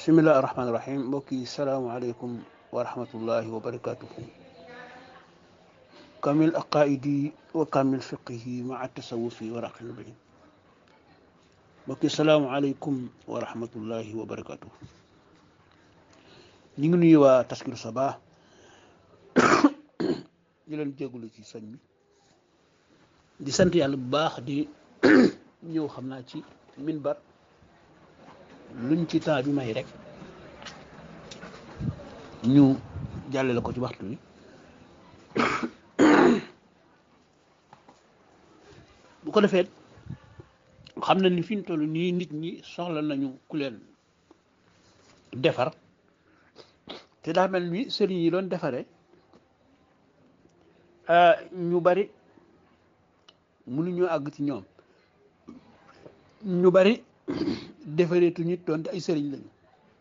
bisimilah rahmaani rahim mbokk yi salaamaaleykum wa rahmatullahi wa barakatuhu kamil aqaidi wa kamil fiqihi maa tasawufi wa raqil bi mbokk yi salaamaaleykum wa rahmatullahi wa barakatuhu ñu ngi nuyu waa taskiru sabaa di leen jégalu ci sëñ bi di sant yàlla bu baax di ñëw xam naa ci minbar luñ ci temps bi may rek ñu jàllale ko ci waxtu wi bu ko defee xam na ni fi ñu toll nii nit ñi soxla nañu ku leen defar te daa mel ni sëriñ yi doon defare ñu bari mënuñoo àgg ci ñoom ñu bari defareetu nit doonte ay sëriñ lañu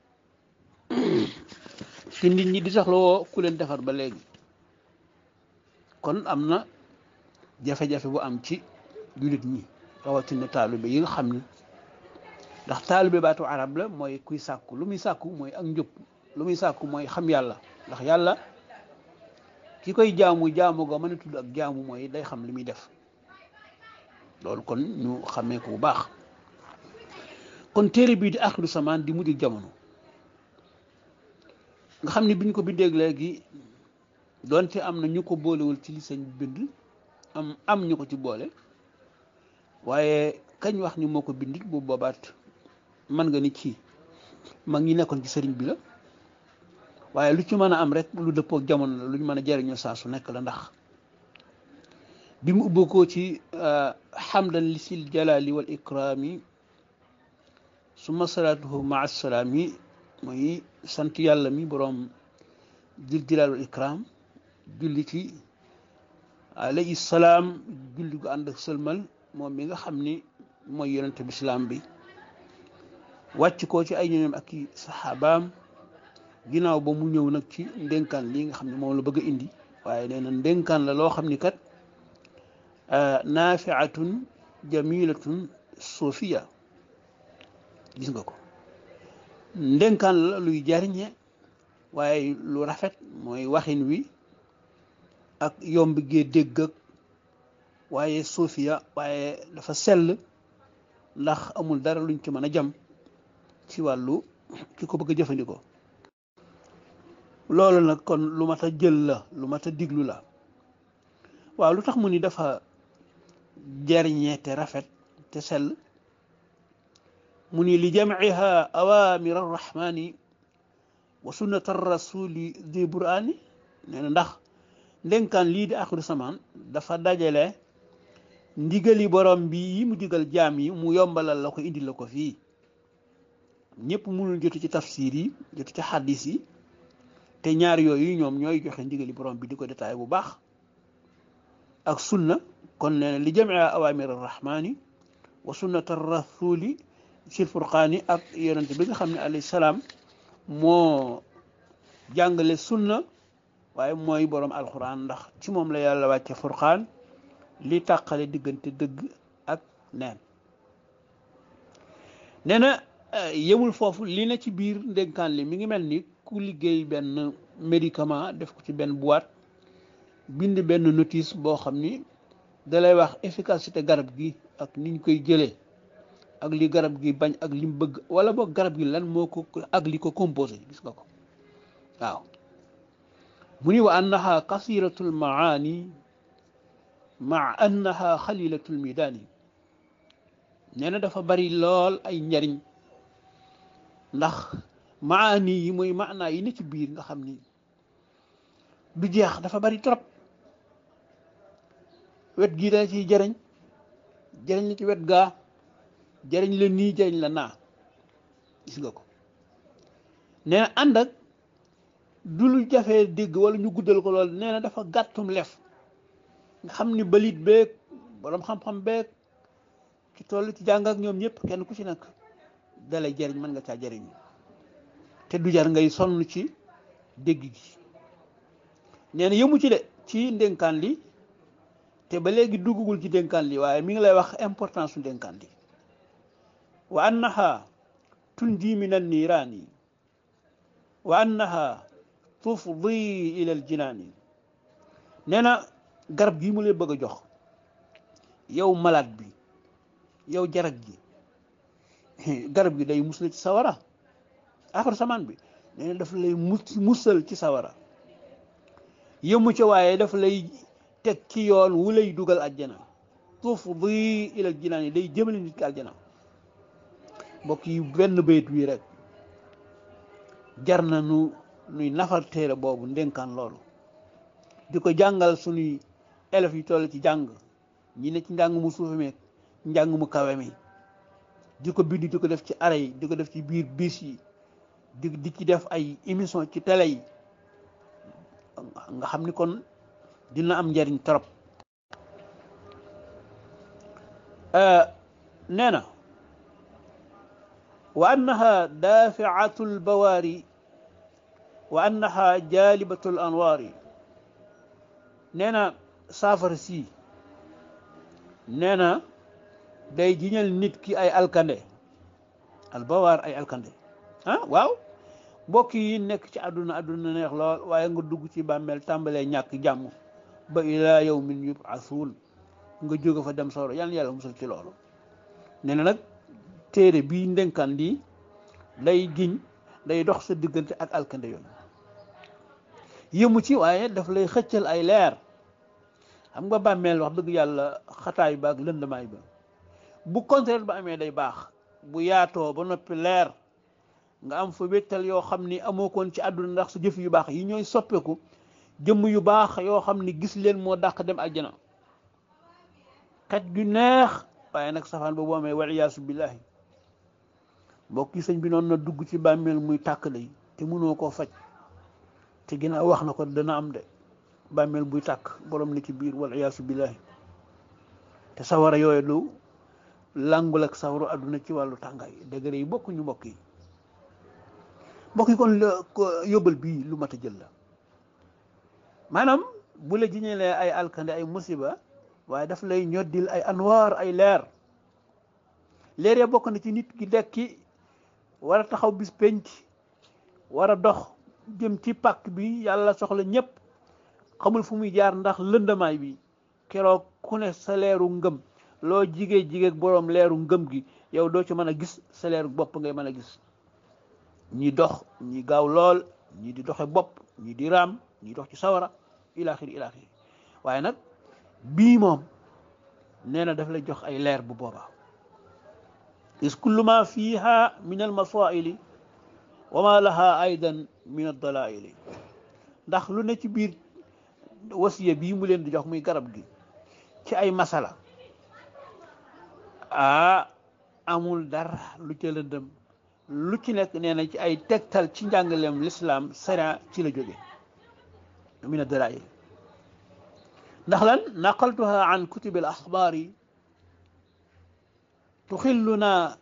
te nit ñi di soxla woo ku leen defar ba léegi kon am na jafe-jafe bu am ci jullit ñi rawatina taalibe yi nga xam ni ndax taalibe baatu arab la mooy kuy sàkku lu muy sàkku mooy ak njub lu muy sàkku mooy xam yàlla ndax yàlla ki koy jaamu jaamu ga mën a tudd ak jaamu mooy day xam li muy def loolu kon ñu xamee ko bu baax kon téere bii di axiru samaan di mujj jamono nga xam ni bi ñu ko bindee léegi doonte am na ñu ko boolewul ci li sëñ bind am am ñu ko ci boole waaye kañ wax ni moo ko bind bu boobaat mën nga ni ci mag ñi nekkoon ci sëriñ bi la waaye lu ci mën a am rek lu dëppoo jamono la lu ñu mën a jëriñoo saa su nekk la ndax bi mu ubbi ko ci xamdan li sil jalali wal ikrami suma salaatuhu maa salaam yi mooy sant yàlla mi boroom jël jalaal wal ikram julli ci alayhi salaam julli gu ànd ak sëlmal moom mi nga xam ni mooy yonente bi islaam bi wàcc ko ci ay ñoñom ak i saxaabaam ginnaaw ba mu ñëw nag ci ndénkaan lii nga xam ne moom la bëgg a indi waaye nee na ndénkaan la loo xam ni kat naafiatun jamilatun sofiya gis nga ko ndénkaan la luy jariñe waaye lu rafet mooy waxin wi ak yomb gee dégg ak waaye sofiya waaye dafa sell ndax amul dara luñ ci mën a jam ci wàllu ki ko bëgg a jëfandikoo loolu nag kon lu mat a jël la lu mat a diglu la waaw lu tax mu ni dafa jariñe te rafet te sell mu ni li jamciha awamir arrahmani wa sunnat arrasuli di burani nee na ndax ndénkaan lii di axiru samaan dafa dajale ndigali borom bi yi mu digal jaam yi mu yombalal la ko indi la ko fii ñëpp mënul jotu ci tafsir yi jotu ci xaddis yi te ñaar yooyu ñoom ñooy joxe ndigali borom bi di ko détaillé bu baax ak sunna kon nee na li jamia awamir arrahmani wa sunnat arrasuli sil furqaani ak yonente bi nga xam ne alayhi salaam moo jàngale sunna waaye mooy boroom alquran ndax ci moom la yàlla wàcce furqaan li tàqale diggante dëgg ak neen nee na yemul foofu li na ci biir ndénkaan li mi ngi mel ni ku liggéey benn médicament def ko ci benn boîte bind benn notice boo xam ni dalay wax efficacité garab gi ak niñ koy jëlee ak li garab gi bañ ak lim bëgg wala boog garab gi lan moo ko ak li ko composé gis nga ko waaw mu ni wa annaha kasiratul maani maa annaha xalilatul midaani nee na dafa bari lool ay njariñ ndax maani yi mooy maanaa yi ne ci biir nga xam ni du jeex dafa bari trop wet gii da ciy jëriñ jëriñ la ci wet gaa jëriñ la nii jëriñ la naa gis nga ko nee na ànd ak du lu jafee dégg wala ñu guddal ko lool nee na dafa gàttum lef nga xam ni balit beeg borom xam-xam beeg ci toll ci jàng ak ñoom ñëpp kenn ku ci nekk dalay jëriñ mën nga caa jëriñ te du jar ngay sonn ci dégg gi nee na yëmu ci de ci ndénkaan li te ba léegi duggagul ci ndénkaan li waaye mi ngi lay wax importance su ndénkaan li wa annaha tunji min an niiraani wa annaha tufdi ila al jinaani nee na garab gii mu lay bëgg a jox yow malade bi yow jarag gi garab gi day musal ci sawara axar samaan bi nee na daf lay musal ci sawara yëmu ca waaye daf lay teg ci yoon wu lay dugal àjjana tufdi ila al jinaan yi day jëmale nit ki àjjana mbokk yi benn bayit wi rek jar na nu nuy nafar téere boobu ndénkaan loolu di ko jàngal suñuy élèves yi toll ci jàng ñi ne ci njàng mu suufe meeg njàng mu kawe mi di ko bind di ko def ci ara yi di ko def ci biir bis yi di di ci def ay émission ci télé yi nga xam ni kon dina am njariñ trop nee na wa annaha daafiatu lbawaari wa annaha jaalibatu l anwaari nee na saafara si nee na day jiñal nit ki ay alkande albawaar ay alkande ah waaw mbokk yi nekk ci àdduna àdduna neex lool waaye nga dugg ci bàmmeel tàmbalee ñàkk jàmm ba ilaa yawmin yub'athuun nga jóge fa dem sawra yàlla yàlla musal ci loolu nee na nag téere bii ndenkaan lii day giñ day dox sa diggante ak alkande yoon yëmu ci waaye daf lay xëccal ay leer xam nga bàmmeel wax dëgg yàlla xataay ba ak lëndamaay ba bu contraire ba amee day baax bu yaatoo ba noppi leer nga am fa wéttal yoo xam ni amoo koon ci àdduna ndax sa jëf yu baax yi ñooy soppeeku jëmm yu baax yoo xam ni gis leen moo dàq dem àjjana xet gu neex waaye nag safaan ba boo amee wal iyaasu billahi mbokk yi sëñ bi noonu na dugg ci bàmmeel muy tàkk lay te mënoo koo faj te ginnaaw wax na ko dana am de bàmmeel buy tàkk borom ni ci biir wal iyaasu billahi te sawara yooyu lu làngul ak sawaru àdduna ci wàllu tàngaay degré yi bokkuñu mbokk yi mbokk yi kon yóbbal bii lu mat a jël la maanaam bu la jiñelee ay alkande ay musiba waaye daf lay ñoddil ay anwaar ay leer leer ya bokk na ci nit ki dekki war a taxaw bis penc war a dox jëm ci pàkk bi yàlla soxla ñëpp xamul fu muy jaar ndax lëndamaay bi keroog ku ne sa leeru ngëm loo jigee jigéeg boroom leeru ngëm gi yow doo ci mën a gis sa leeru bopp ngay mën a gis ñi dox ñi gaaw lool ñi di doxe bopp ñi di raam ñi dox ci sawara ilaaxiri ilaaxiri waaye nag bii moom nee na daf lay jox ay leer bu boobaa is kullu ma fiha min al masaili wa ma laha aydan min ad dalaili ndax lu ne ci biir wasiya bii mu leen di jox muy garab gi ci ay masala ah amul dara lu ca lëndëm lu ci nekk nee na ci ay tegtal ci njàngaleem lislaam sariya ci la jóge min ad-dalaa'il ndax lan naqaltuha an kutubi al-axbaari tuxilluna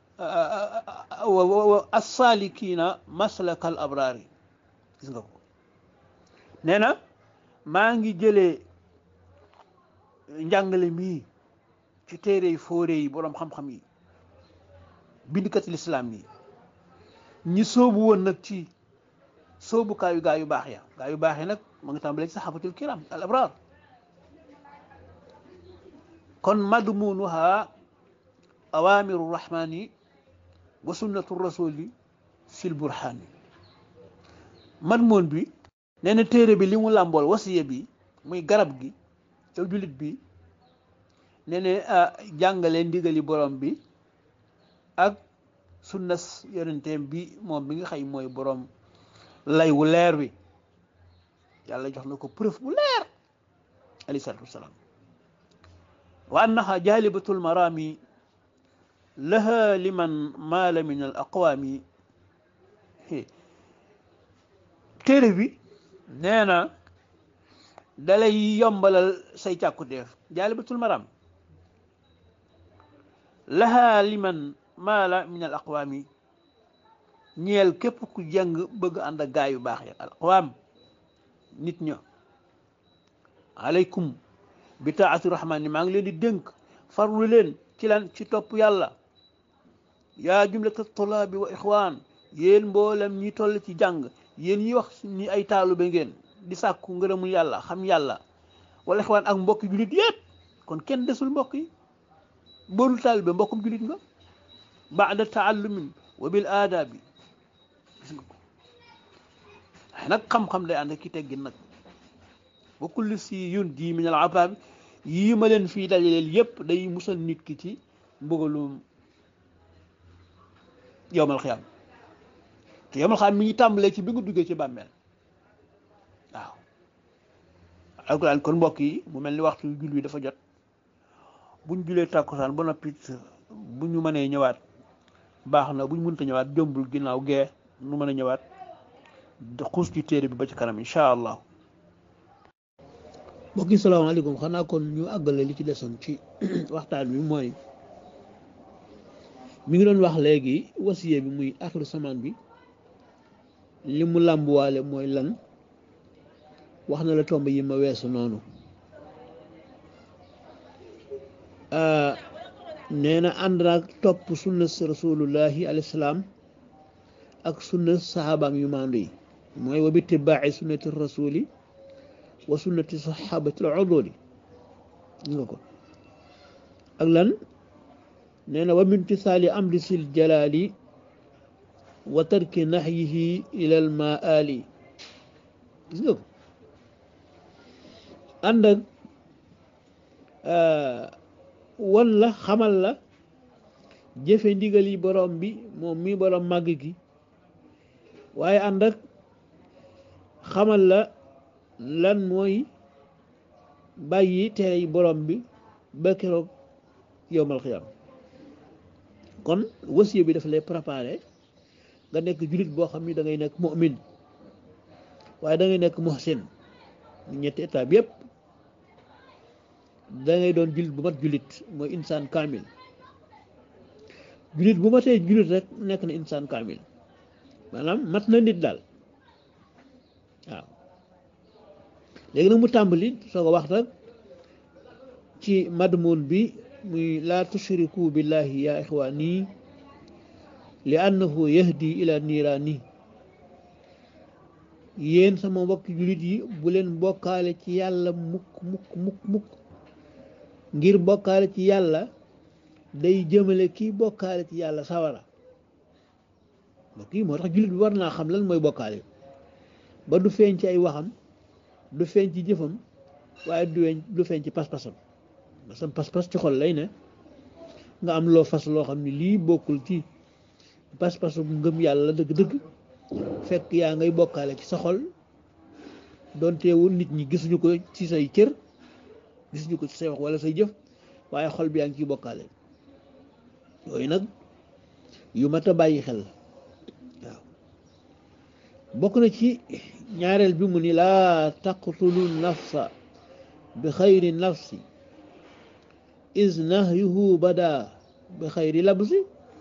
as-saalikiina maslaka al-abraari gis nga ko nee na maa ngi jëlee njàngale mii ci téere yi fóore yi boroom xam-xam yi bindkat lislaam yi ñi soobu woon nag ci soobukaayu gaa yu baax ya gaa yu baax yi nag ma ngi tàmbalee ci saxaabatul kiram al abraar kon madmunuha awamiru rahmani wa sunnatu rasuli fil burhani madmun bi nee na téere bi li mu làmbool wasiya bi muy garab gi yow jullit bi nee na jàngale ndigali borom bi ak sunnas yonenteem bi moom bi nga xëy mooy borom lay wu leer wi yàlla jox na ko preuve bu leer alayhi salaatu wasalaam wa annaha jaalibatul marami laha liman maala min al aqwaami téere bi nee na dalay yombalal say càkkuteef jaalibatul maram laha liman maala min al aqwaami ñeel képp ku jàng bëgg ànd ak gaa yu baax ya al aqwaam nit ña aleykum bi taati rahmaani maa ngi leen di dénk farlu leen ci lan ci topp yàlla yaa jumlata tolaabi wa ixwaan yéen mboolem ñi toll ci jàng yéen ñi wax ni ay taalibe ngeen di sàkku ngërëmul yàlla xam yàlla wala xewaan ak mbokki jullit yépp kon kenn desul mbokk yi boolul taalibe mbokkum jullit nga baada taallumin wa bil aadaabi gis nga ko waaye nag xam-xam day ànd ak ki teggin nag ba kulli si yun ji min al abaabi yii ma leen fii dajaleel yépp day musal nit ki ci mbugalum yowmal xiyaam te yowmal xiyaam mi ngi tàmbalee ci bi nga duggee ci bàmmeel waaw alquran kon mbokk yi mu mel ni waxtu jul wi dafa jot buñ julee tàkkusaan ba noppi bu ñu mënee ñëwaat baax na buñ mënta ñëwaat jombul ginnaaw gee nu mën a ñëwaat xuus ci téere bi ba ci kanam incha allah mbokk yi salaamaaleykum xanaa kon ñu àggale li ci desoon ci waxtaan bi mooy mi ngi doon wax léegi wasiye bi muy axiru samaan bi li mu làmbuwaale mooy lan wax na la tomb yi ma weesu noonu nee na ànd naag topp sunna rasulullahi alayhi salaam ak sunna sahabaam yu maandu yi mooy wa bittibaaci sunnati rasuli wa sunnati sahabati al uduli nga ko ak lan nee na wa mintisaali amri sil jalaali wa tarki naxyihi ila al maali gis nga ko ànd ak wan la xamal la jëfe ndigal yi borom bi moom mi borom màgg gi waaye ànd ak xamal la lan mooy bàyyi tere yi borom bi ba keroog yowmal xiyam kon wasiya bi dafa lay préparé nga nekk jullit boo xam ni da ngay nekk mu'min waaye da ngay nekk muhsin ñetti étape yépp da ngay doon jullit bu mat jullit mooy insaan kaamil jullit bu matee jullit rek nekk na insaan kaamil maanaam mat na nit daal waaw léegi nag mu tàmbali soo ko wax nag ci madmun bi muy laa tushriku billahi ya ixwaani li annahu yahdi ila niiraani yéen sama mbokki jullit yi bu leen bokkaale ci yàlla mukk mukk mukk mukk ngir bokkaale ci yàlla day jëmale kii bokkaale ci yàlla sawara mbokk yi moo tax jullit bi war naa xam lan mooy bokkaale ba du feeñ ci ay waxam du feeñ ci jëfam waaye du weñ du feeñ ci pas-pasam masam pas-pas ci xol lay ne nga am loo fas loo xam ne lii bokkul ci pas-pasu ngëm yàlla dëgg-dëgg fekk yaa ngay bokkaale ci sa xol doon teewul nit ñi gisuñu ko ci say cër gisuñu ko ci say wax wala say jëf waaye xol bi yaa ngi ciy bokkaale yooyu nag yu mat a bàyyi xel waaw bokk na ci ñaareel bi mu ni laa taqtulu nafsa bi xayri nafsi is nahyuhu bada bi xayri labsi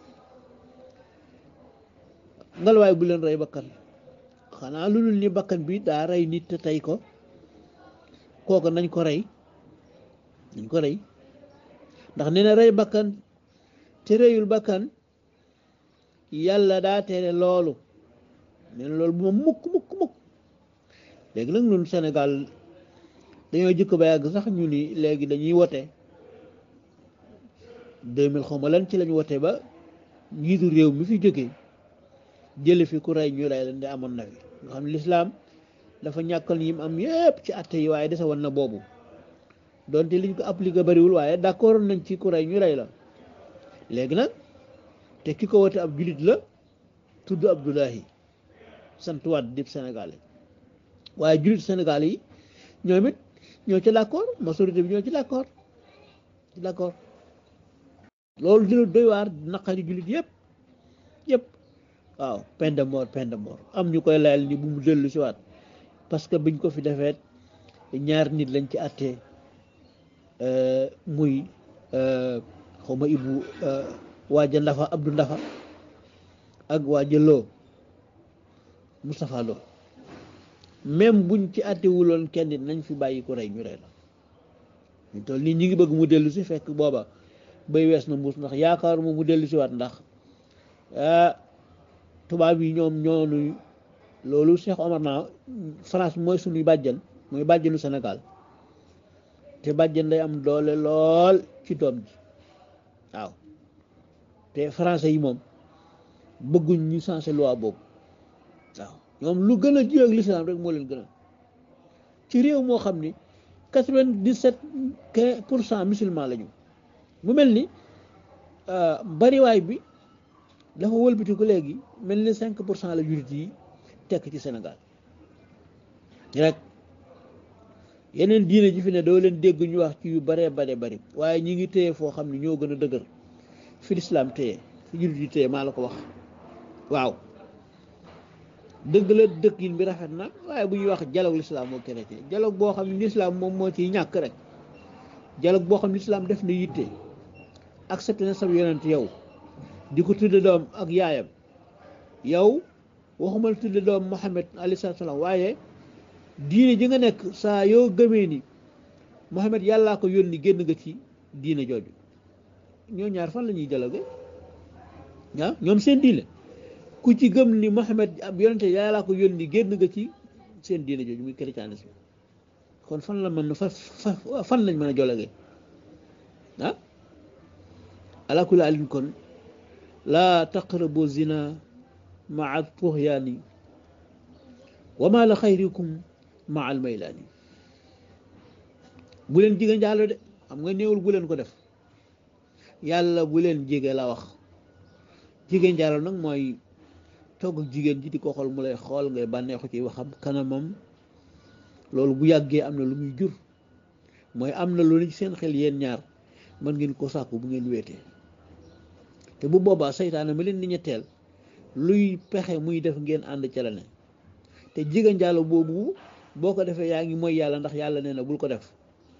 ngalwaay bu leen rey bakkan xanaa lu dul ni bakkan bi daa rey nit te tey ko kooku nañ ko rey nañ ko rey ndax nee na rey bakkan te reyul bakkan yàlla daa tere loolu nee na loolu bu ma mukk mukk mukk léegi nag ñun Sénégal dañoo jëkk ba yàgg sax ñu ni léegi dañuy wote deux mille xaw ma lan ci lañ wote ba njiitu réew mi fi jógee jële fi ku rey ñu rey leen de amoon na fi nga xam ne lislaam dafa ñàkkal yim am yépp ci atte yi waaye dese woon na boobu donte liñ ko appliqué bariwul waaye d'accord nañ ci ku rey ñu rey la léegi nag te ki ko wote ab julit la tudd Abdoulahi sant waat dib Sénégalais waaye julit Sénégal yi ñoom it ñoo ci d'accord majorité bi ñoo ci d'accord ci d'accord loolu dina doy waar naqari julit yëpp yëpp waaw peine de mort peine de mort am ñu koy layal ni bu mu dellu si waat parce que biñ ko fi defeet ñaar nit lañ ci attee muy xaw ma ibu waaja ndafa abdu ndafa ak waaja loo Moustapha Lo même buñ ci attewuloon kenn nit nañ fi bàyyi ko rey ñu rey la ñu toll nii ñi ngi bëgg mu dellu si fekk booba bay wees na mbuus ndax yaakaar moom mu dellu si waat ndax tubaab yi ñoom ñoonu loolu Cheikh Omar naa France mooy suñuy bàjjen mooy bàjjenu Sénégal te bàjjen day am doole lool ci doom ji waaw te français yi moom bëgguñ ñu changé loi boobu waaw ñoom lu gën a jiw ak l'islam rek moo leen gën a ci réew moo xam ni quatre-vingt-dix-sept pour cent musulman la ñu mu mel ni bariwaay bi dafa wëlbati ko léegi mel ni cinq pour cent la jurit yi tekk ci Sénégal rek yeneen diine ji fi ne doo leen dégg ñu wax ci yu baree bare bari waaye ñi ngi téye foo xam ne ñoo gën a dëgër fi lislaam téye fi jurit yi téye maa la ko wax waaw dëgg la dëkk yin bi rafet na waaye bu ñuy wax dialogue l'islam moo chrétien dialogue boo xam ne l'islam moom moo ciy ñàkk rek dialogue boo xam ne l'islam def na yitte accepté na sa yonent yow di ko tudde doom ak yaayam yow waxuma la tudde doom Muhammad alayhi salaam waaye diine ji nga nekk saa yoo gëmee ni Muhammad yàllaa ko yónni génn nga ci diine jooju ñoo ñaar fan la ñuy dialogue ah ñoom seen diine ku ci gëm ni Muhammad ab yonente yàllaa ko yónni génn nga ci seen diine jooju muy christianisme kon fan la mën fa fan lañ mën a dialogue ah ala kulli alin kon laa taqrabu zina maa tuxyaani wa ma la xayrikum maa almaylaani bu leen jige njaalo de xam nga néewul bu leen ko def yàlla bu leen jige la wax jige njaalo nag mooy togg ak jigéen ji di ko xool mu lay xool ngay bànneexu ci waxam kanamam loolu bu yàggee am na lu muy jur mooy am na lu ne ci seen xel yéen ñaar mën ngeen ko sàkku bu ngeen wéetee te bu boobaa seytaane ma leen di ñetteel luy pexe muy def ngeen ànd ca la ne te jigéen njaalo boobu boo ko defee yaa ngi mooy yàlla ndax yàlla nee na bul ko def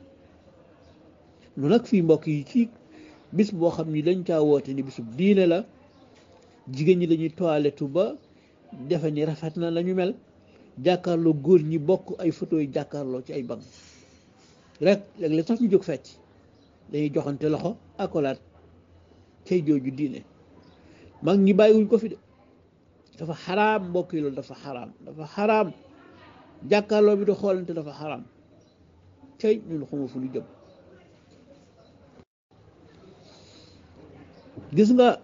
nu nag fii mbokk yi ci bis boo xam ni dañ caa woote ni bisub diine la jigéen ñi dañuy toilettu ba defe ni rafet na lañu mel jàkkaarloo góor ñi bokk ay photo yi jàkkaarloo ci ay banc rek léeg-léeg sax ñu jóg fecc dañuy joxante loxo akolaat cay jooju diine mag ñi bàyyiwuñ ko fi de dafa xaraam mbokk yi loolu dafa xaraam dafa xaraam jàkkaarloo bi di xoolante dafa xaraam cay ñun xuma fu ñu jëm gis nga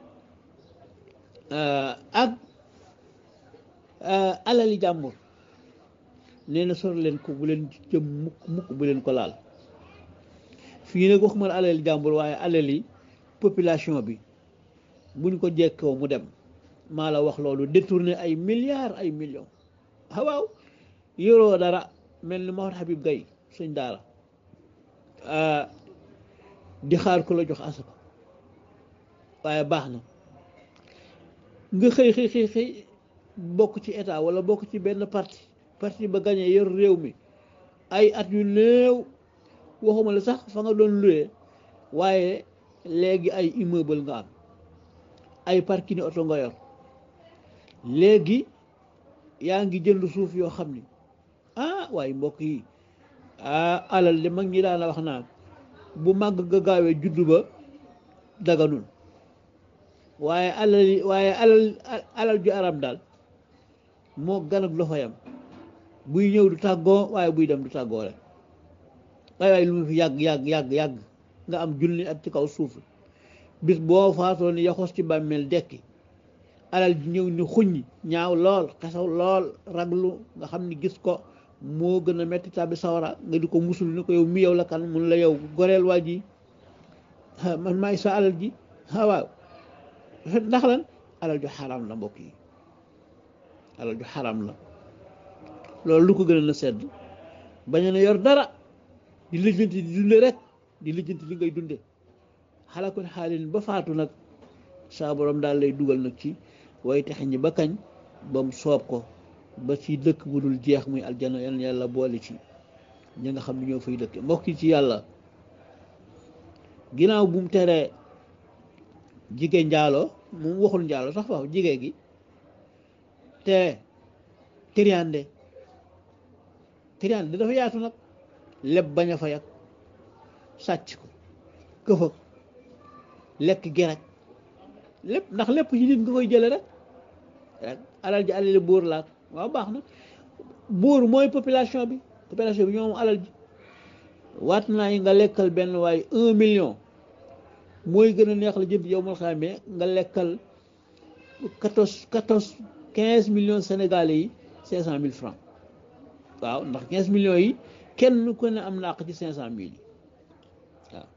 ak alali jàmbur nee na sor leen ko bu leen jëm mukk mukk bu leen ko laal fii nag waxuma la alali jàmbur waaye alali population bi buñ ko jekkoo mu dem maa la wax loolu détourné ay milliards ay millions ah waaw yoroo dara mel ni Mawar Habib Gaye sëñ daara di xaar ku la jox asaka waaye baax na nga xëy xëy xëy xëy bokk ci état wala bokk ci benn parti parti ba gañe yor réew mi ay at yu néew waxuma la sax fa nga doon luwee waaye léegi ay immeuble nga am ay parking oto nga yor léegi yaa ngi jënd suuf yoo xam ni ah waaye mbokk yi ah alal de mag ñi daana wax naa bu màgg ga gaawee juddu ba daganul waaye alal waaye alal alal ju aram daal moo gan ak loxo yam buy ñëw du tàggoo waaye buy dem du tàggoo rek waaye waaye lu mu fi yàgg yàgg yàgg yàgg nga am junni at ci kaw suuf bis boo faatoo ni yaxos ci bàmmeel dekki alal ji ñëw ni xuññ ñaaw lool xesaw lool raglu nga xam ni gis ko moo gën a metti tàbbi sawara nga di ko musul ni ko yow mi yow la kan mun la yow goreel waa ji man maay sa alal ji waaw ndax lan alal ju xaram la mbokk yi alal ju xaram la loolu lu ko gën a na sedd bañ na yor dara di lijjanti di dunde rek di lijjanti li ngay dunde xalakul xaalin ba faatu nag saa borom daal lay dugal nag ci way texe ñi ba kañ ba mu soob ko ba ci dëkk bu dul jeex muy aljana yal na yàlla boole ci ñi nga xam ne ñoo fay dëkk mbokk yi ci yàlla ginnaaw bu mu teree jigéen njaaloo moom waxul njaaloo sax waaw jigéen gi te triande triande dafa yaatu nag leb bañ a fay ak sàcc ko këfëg lekk geraj lépp ndax lépp ci nit nga koy jële rek rek alal ji alali buur laak waaw baax na buur mooy population bi population bi ñoom alal ji waat naa yi nga lekkal benn waaye un million mooy gën a neex la jëm yow mal xamee nga lekkal quatorze quatorze quinze millions sénégalais yi cinq cent mille francs waaw ndax quinze millions yi kenn ku ne am na àq ci cinq cent mille yi waaw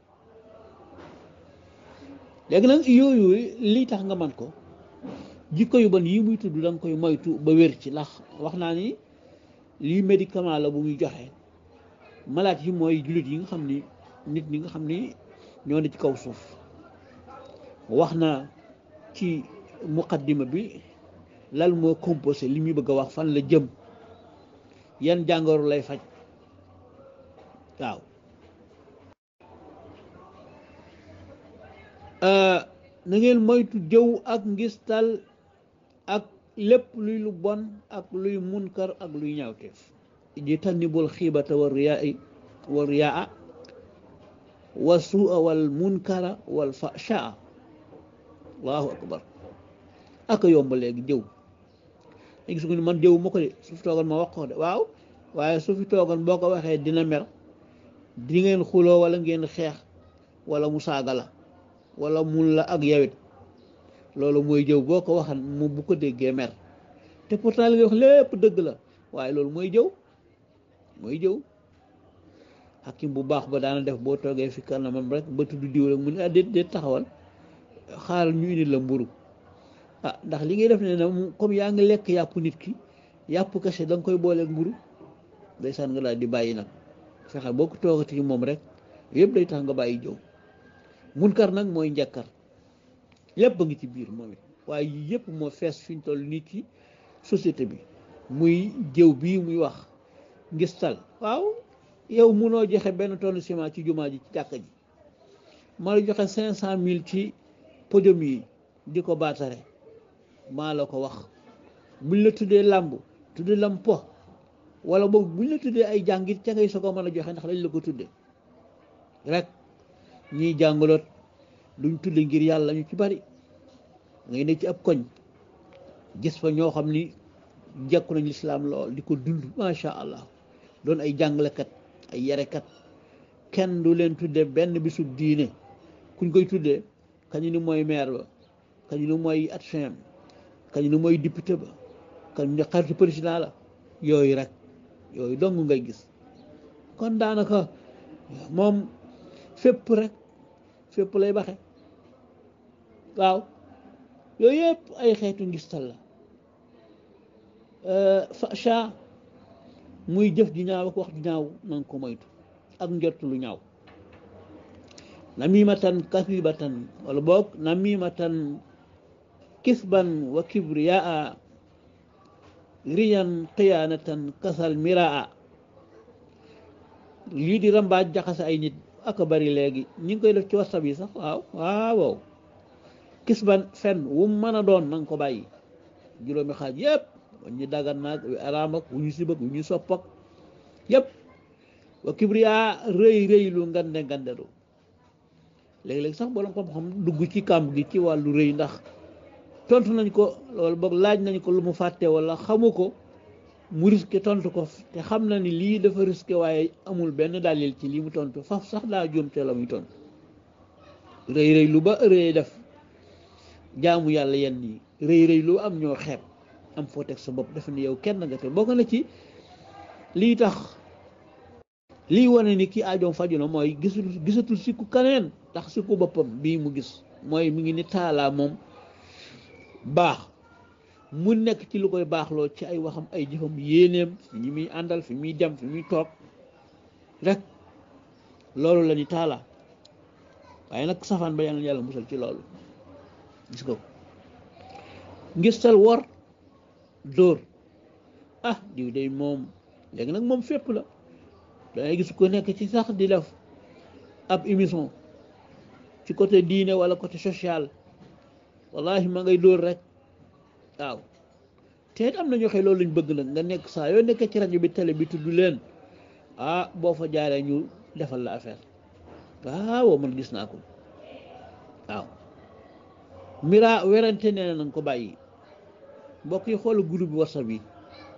léegi nag yooyu lii tax nga man ko jikko yu bon yi muy tudd da nga koy moytu ba wér ci ndax wax naa ni lii médicament la bu muy joxe malaat yi mooy jullit yi nga xam ni nit ñi nga xam ni ñoo ne ci kaw suuf wax na ci muqaddima bi lal moo composé li muy bëgg a wax fan la jëm yan jàngoro lay faj waaw na ngeen moytu jëw ak ngistal ak lépp luy lu bon ak luy munkar ak luy ñaawteef ji tannibul xiibata wa riyaa wa riyaa wa suua wal munkara wal fashaa allahu akbar ak yomb léegi jëw léegi su ko ni man jëw ma ko de su fi toogan ma wax ko de waaw waaye su fi toogan boo ko waxee dina mer di ngeen xuloo wala ngeen xeex wala mu saaga la wala mun la ak yawit loolu mooy jëw boo ko waxan mu bu ko déggee mer te pourtant li nga wax lépp dëgg la waaye loolu mooy jëw mooy jëw xakim bu baax ba daana def boo toogee fi kanamam rek ba tudd diw rek mu ne ah déet déet taxawal xaaral ñu indi la mburu ah ndax li ngay def ne na comme yaa ngi lekk yàpp nit ki yàpp kese da nga koy booleeg mburu ndeysaan nga daal di bàyyi nag fexe boo ko toogati moom rek yëpp day tax nga bàyyi jëw munkar nag mooy njàkkar lépp a ngi ci biir moom it waaye yëpp moo fees fi ñu toll nii ci société bi muy jëw bii muy wax ngistal waaw yow munoo joxe benn tonne ciment ci jumaa ji ci jàkka ji ma la joxe cinq cent mille ci podium yi di ko baatare maa la ko wax buñ la tuddee làmb tuddee lam po wala boog buñ la tuddee ay jàngit ca ngay soo ko mën a joxe ndax lañ la ko tuddee rek ñiy jàngaloot duñ tudde ngir yàlla ñu ci bari ngay ne ci ab koñ gis fa ñoo xam ni jekku nañ lislaam lool di ko dund macha allah doon ay jàngalekat ay yarekat kenn du leen tudde benn bisu diine kuñ koy tuddee kañu ni mooy maire ba kañu ni mooy adjoint kañu ni mooy député ba kañu ni xaritu président la yooyu rek yooyu dong ngay gis kon daanaka moom fépp rek fépp lay baxe waaw yooyu yëpp ay xeetu ngistal la facha muy jëf ji ñaaw ak wax ji ñaaw na nga ko moytu ak njort lu ñaaw namimatan kasibatan wala boog namimatan kisban wa kibriyaa riyan xiyaanatan kasal miraa lii di rambaaj jaxase ay nit aka bari léegi ñi ngi koy def ci whatsapp yi sax waaw waaw kisban fen wu mën a doon na nga ko bàyyi juróomi xaaj yëpp ñu dagan naag wu araam ak wu ñu sibak wu ñu sopp ak yëpp wa kibriya rëy rëy lu ngande ngandelu léegi-léegi sax borom xam-xam dugg ci kàmb gi ci wàllu rëy ndax tontu nañ ko loolu boog laaj nañ ko lu mu fàtte wala xamu ko mu risqué tontu ko te xam na ni lii dafa risqué waaye amul benn dalil ci lii mu tontu faf sax daa juum te la muy tontu rëy rëy lu ba rëy def jaamu yàlla yenn yi rëy rëy lu am ñoo xeeb am foo teg sa bopp dafa ni yow kenn nga te bokk na ci lii tax lii wane ni kii aajoom faju na mooy gisul gisatul sikku kaneen tax sikku boppam bii mu gis mooy mi ngi ni taalaa moom baax mu nekk ci lu koy baaxloo ci ay waxam ay jëfam yéeneem fi ñi muy àndal fi muy dem fi muy toog rek loolu la ni taala waaye nag safaan ba yàlla yàlla musal ci loolu gis ko ngistal wor dóor ah diw day moom léegi nag moom fépp la dangay gis ko nekk ci sax di def ab émission ci côté diine wala côté social wallahi ma ngay dóor rek waaw te it am na ñoo xëy loolu lañ bëgg nag nga nekk saa yoo nekkee ci rajo bi télé bi tudd leen ah boo fa jaaree ñu defal la affaire waaw man gis naa ko waaw mira werante nee na nga ko bàyyi mbokk yi xool groupe bi whatsapp yi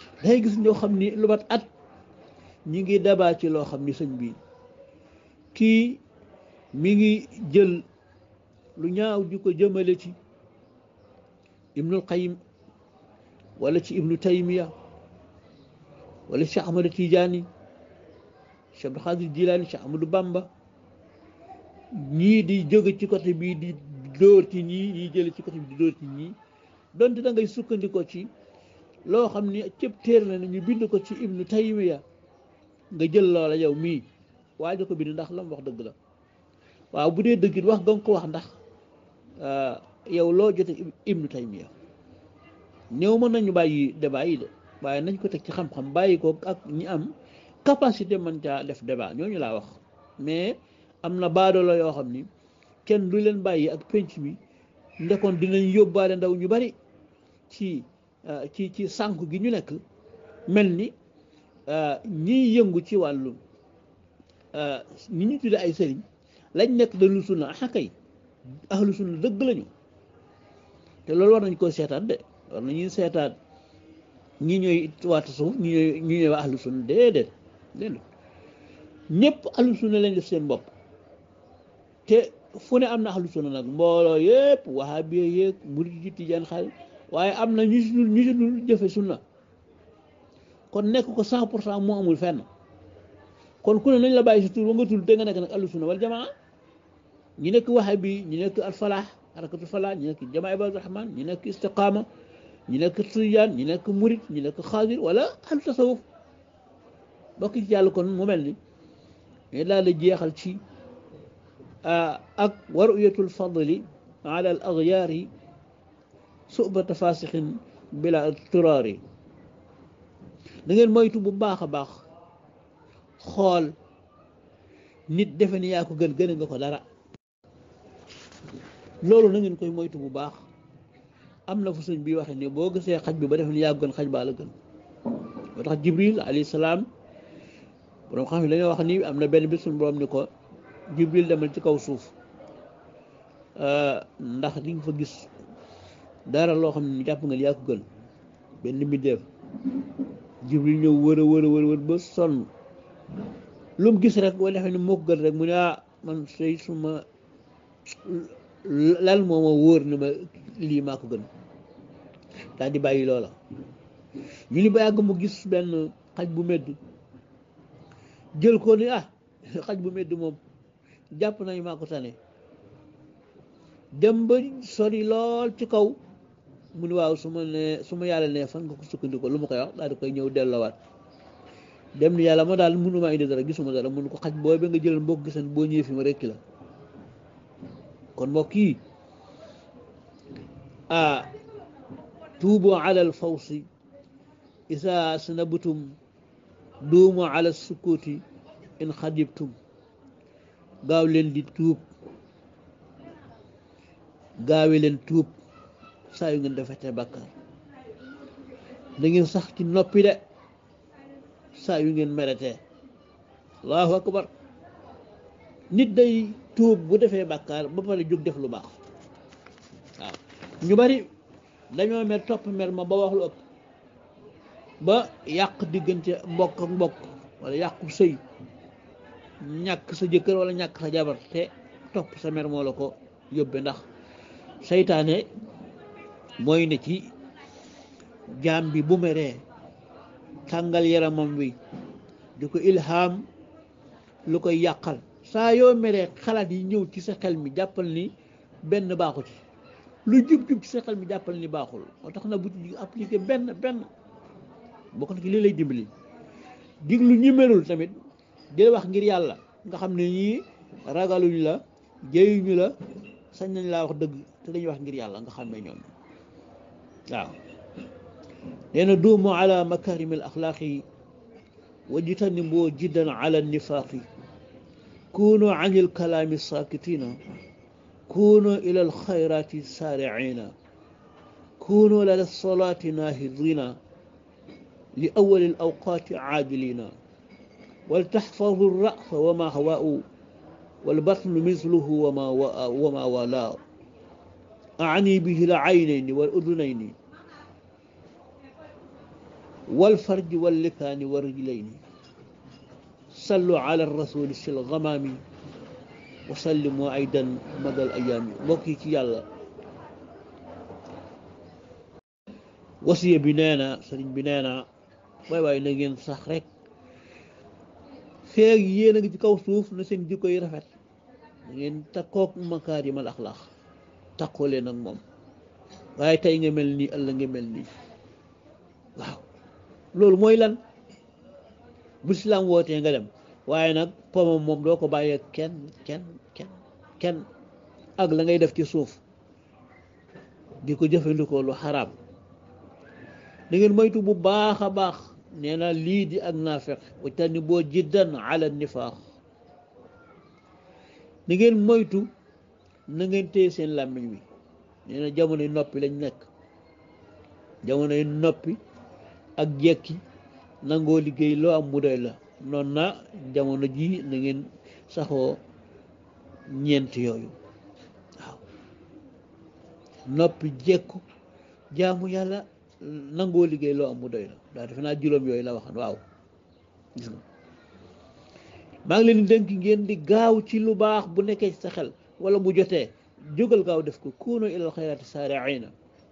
dangay gis ñoo xam ni lu mat at ñi ngi dabaa ci loo xam ni sëñ bi kii mi ngi jël lu ñaaw di ko jëmale ci ibnul qayim wala ci ibnu taymiya wala cheikh ahmadu tijaani cheikh abdul xaadir jilaani cheikh ahmadu bamba ñii di jóge ci côté bii di dóor ci ñii ñii jële ci côté bi di dóor ci ñii donte da ngay sukkandikoo ci loo xam ni cëpp téer la ne ñu bind ko ci ibnu taymiya nga jël loola yow mii waaye ko bind ndax lam wax dëgg la waaw bu dee dëggit wax nga ko wax ndax yow loo jote ibnu taymiya néew mën nañu bàyyi débat yi de waaye nañ ko teg ci xam-xam bàyyi ko ak ñi am capacité mën caa def débat ñooñu laa wax mais am na baadoola yoo xam ni kenn du leen bàyyi ak penc mi ndekoon dinañ yóbbaale ndaw ñu bari ci ci ci sànku gi ñu nekk mel ni ñiy yëngu ci wàllu ñi ñu tudde ay sëriñ lañ nekk da lu sunna ah kay ahlu sunna dëgg lañu te loolu war nañ ko seetaat de war nañuy seetaat ñi ñooy waata suuf ñi ñooy ñi ñooy ahlu sunna déedéet déedéet ñëpp ahlu sunna lañ def seen bopp te fu ne am na ahlu sunna nag mbooloo yëpp wahabiya yéeg murid ji tijaan xaal waaye am na ñu si dul ñu si dul jëfe sunna kon nekk ko cent pour cent moo amul fenn kon ku ne nañ la bàyyi si tur ba nga tul te nga nekk nag ahlu sunna wal jamaa ñi nekk wahabi ñi nekk al falaax harakatul falaax ñi nekk jamaa ibadu rahman ñi nekk istiqaama ñi nekk tijaan ñi nekk murid ñi nekk xaadir wala ahlu tasawuf bokk ci yàlla kon mu mel ni mais daal di jeexal ci ak waruyatul fadli ala al agyaari subata fasixin bila turaari da ngeen moytu bu baax a baax xool nit defe ni yaa ko gën gën nga ko dara loolu na ngeen koy moytu bu baax am na fu sëñ bi waxe ne boo gisee xaj bi ba defe ni yaa ko gën xaj baa la gën moo tax jibril alayhi salaam borom xam ne dañoo wax ni am na benn bis suñu borom ni ko jibril demal ci kaw suuf ndax di nga fa gis dara loo xam ne jàpp nga yaa ko gën benn mbindeef jibril ñëw wër a wër a wër ba sonn lu mu gis rek wala defe ni moo ko gën rek mu ne ah man say suma lal moo ma wóor ni ma lii maa ko gën daal di bàyyi loola ñu ni ba yàgg mu gis benn xaj bu medd jël ko ni ah xaj bu medd moom jàpp nañu maa ko tane dem ba sori lool ci kaw mu ni waaw su ma ne su ma yàlla ne fan nga ko sukkandikoo lu ma koy wax daal di koy ñëw delloowaat dem ni yàlla ma daal mënumaa indi dara gisuma dara mun ko xaj booy ba nga jël mbokk gisan boo ñëwee fi ma rekki la kon mbokk yi ah tuubu ala al fawsi isa sanabtum duumu ala sukkuti in xadibtum gaaw leen di tuub gaawe leen tuub saa yu ngeen defete bàkkaar da ngeen sax ci noppi de saa yu ngeen meretee allahu akbar nit day tuub bu defee bàkkaar ba pare jóg def lu baax waaw ñu bari dañoo mer topp mer ma ba wax lu ëpp ba yàq diggante mbokk ak mbokk wala yàqu sëy ñàkk sa jëkkër wala ñàkk sa jabar te topp sa mer moo la ko yóbbe ndax seytaane mooy ne ci jaam bi bu meree tàngal yaramam wi di ko ilham lu koy yàqal saa yoo meree xalaat yi ñëw ci sa xel mi jàppal ni benn baaxu ci lu jub-jub ci sa xel mi jàppal ni baaxul moo tax na bu ci appliqué benn benn bokk na ci lii lay dimbali diglu ñi melul tamit di wax ngir yàlla nga xam ne ñii ragaluñ la jëyuñu la sañ nañ laa wax dëgg te dañuy wax ngir yàlla nga xam ne ñoom waaw nee na duumu ala makarimi al axlaaqi wajtanibu jiddan ala nifaaqi kunu an il kalaami sakitina kunu ila al xayrati saariina kunu lada solati nahidina li awali al awqaati caajilina ولتحفظوا الرأس وما هواء والبطن مثله وما وما ولاء أعني به العينين والأذنين wal farji wal likaani wa rijlayni sallu ala rasuli sil gamaami wa sallimu aydan madal ayaami mbokk yi ci yàlla wasiya bi nee na sëriñ bi nee na waay waay na ngeen sax rek feeg yéen a ngi ci kaw suuf na seen jikko yi rafet da ngeen takkook makaarimal axlaax takkoo leen ak moom waaye tey nga mel nii ëllëg nga mel nii waaw loolu mooy lan bu islaam wootee nga dem waaye nag pomam moom doo ko bàyyee kenn kenn kenn kenn ak la ngay def ci suuf di ko jëfandikoo lu xaraam da ngeen moytu bu baax a baax nee na lii di ak naafeq wajtani boo jiddan ala nifaax da ngeen moytu na ngeen téye seen làmmiñ wi nee na jamonoy noppi lañ nekk jamonoy noppi ak jekki nangoo liggéey loo am mu doy la noonu na jamono ji na ngeen saxoo ñeent yooyu waaw noppi jekku jaamu yàlla nangoo liggéey loo am mu doy la daa defe naa juróom yooyu la waxan waaw gis nga maa ngi leen di dénk ngeen di gaaw ci lu baax bu nekkee ci sa xel wala bu jotee jógal gaaw def ko kuunu ilal xayraati saariina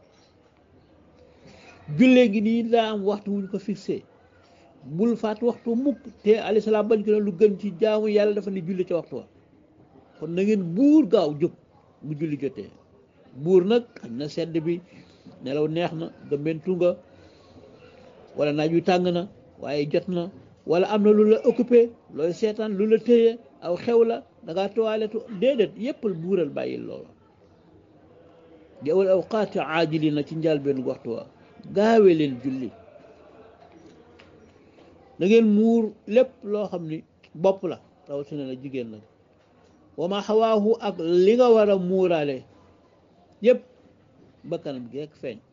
jullee gi nii daa am waxtu wuñ ko fixé bul faat waxtu mukk te alayhi salaam bañ ko ne lu gën ci jaamu yàlla dafa ne julli ca waxtu wa kon na ngeen buur gaaw jóg bu julli jotee buur nag xañ na sedd bi nelaw neex na gëmbentu nga wala naaj wi tàng na waaye jot na wala am na lu la occupé looy seetaan lu la téye aw xew la da ngaa toiletu déedéet yéppal buural bàyyil loola di awal awqaati aajili na ci njaal benn waxtu wa gaawe leen julli da ngeen muur lépp loo xam ni bopp la rawatina la jigéen nag wa ma xawaahu ak li nga war a muuraale yépp ba kanam gi rek feeñ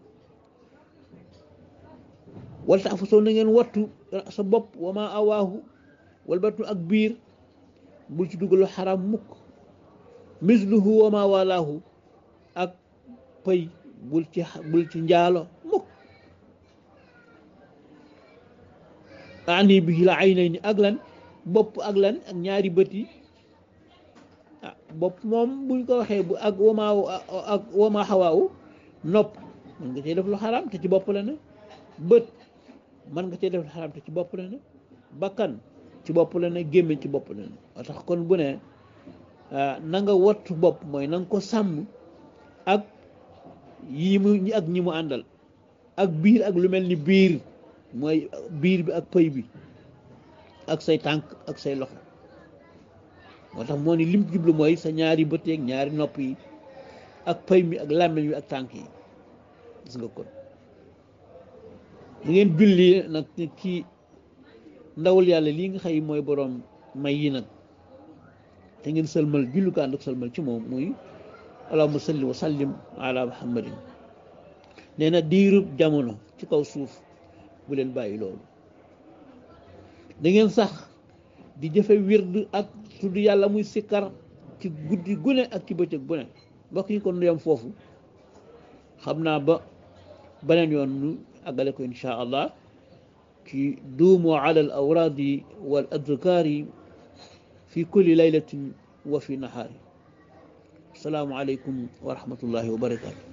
wala tax fa soo na ngeen wattu sa bopp wa ma awaahu wal battu ak biir bul ci dugalu xaram mukk misluhu wa ma walaahu ak pëy bul ci bul ci njaalo mukk ani bi la ay nay ni ak lan bopp ak lan ak ñaari bët yi ah bopp moom buñ ko waxee bu ak wama ak wama xawaawu nopp mën nga cee def lu xaram te ci bopp la ne bët mën nga cee def lu xaram te ci bopp la ne bakkan ci bopp la ne gémmiñ ci bopp la ne moo tax kon bu ne na nga wattu bopp mooy na nga ko sàmm ak yi mu ak ñi mu àndal ak biir ak lu mel ni biir mooy biir bi ak pëy bi ak say tànk ak say loxo moo tax moo ni lim jublu mooy sa ñaari bët yeeg ñaari nopp yi ak pëy mi ak làmmiñ wi ak tànk yi gis nga kon da ngeen julli nag ci ndawul yàlla lii nga xëy mooy boroom may yi nag te ngeen sëlmal julli ko ànd ak sëlmal ci moom muy allahumma salli wa sallim ala muhammadin nee na diirub jamono ci kaw suuf bu leen bàyyi loolu da ngeen sax di jëfe wird ak tudd yàlla muy sikkar ci guddi gune ak ci bëccëg bu ne mbokk yi kon nu yem foofu xam naa ba beneen yoon nu àggale ko insha allah ci duumu ala al awraadi wal adkaari fi kulli laylatin wa fi nahaari asalaamu aleykum wa rahmatullahi wa barakatu